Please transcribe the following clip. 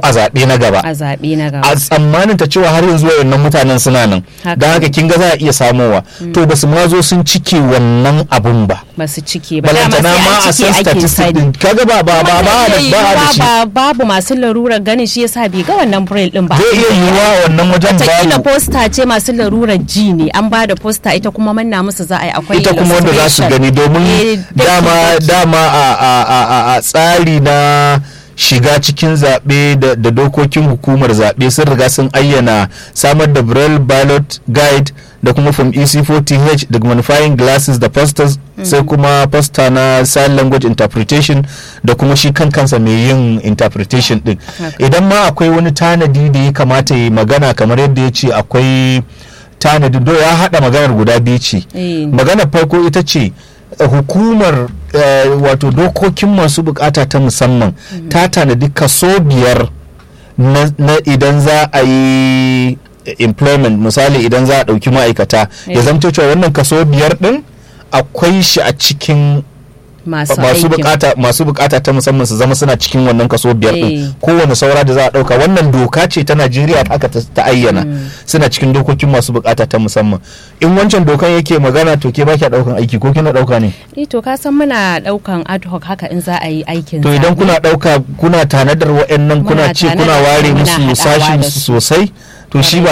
a zaɓe na gaba a zaɓe na a gaba tsammanin ta cewa har yanzu wayannan mutanen suna nan Haka. don haka kin ga za a iya samowa to basu ma zo sun cike wannan abun ba ba su cike ba dama balantana sai ma an a cike san ake statistics sani din kaga ba ba ba ba da ba a da shi ba babu masu larurar ganin shi yasa bai ga wannan braille din ba zai iya yiwuwa wannan wajen Wataƙila babu posta ce masu larurar ji ne an ba da posta ita kuma manna musu za a yi akwai ita kuma wanda za su illustration. gani Eh, domin daki- dama daki. dama a- a- a a- a tsari na shiga cikin zaɓe da da dokokin hukumar zaɓe sun riga sun ayyana samar da braille ballot guide da kuma from ec4th da magnifying glasses da posters sai kuma poster na sign language interpretation da kuma shi kan kansa mai yin interpretation din Haka. idan ma akwai wani tanadi da ya kamata ya magana kamar yadda ya ce akwai tanadi do ya haɗa maganar guda biyu ce Eh. maganar farko ita ce eh, hukumar eh, wato dokokin masu bukata ta musamman ta tanadi kaso biyar na, na idan za a yi employment misali idan za a ɗauki ma'aikata ya Eh. zamto cewa wannan kaso biyar ɗin akwai shi a cikin masu masu aikin. bukata masu bukata ta musamman su zama suna cikin wannan kaso biyar Eh. din kowane saura da za a dauka wannan doka ce ta Najeriya haka ta, ta ayyana suna cikin dokokin masu bukata ta musamman in wancan dokan yake magana to ke baki daukan aiki ko kina dauka ne Eh, to ka san muna daukan ad hoc haka in za a yi aikin to idan zaɓe. kuna dauka kuna tanadar wa'annan kuna Muna ce kuna tanadar ware muna musu haɗawa sashin da su. sosai to shi ba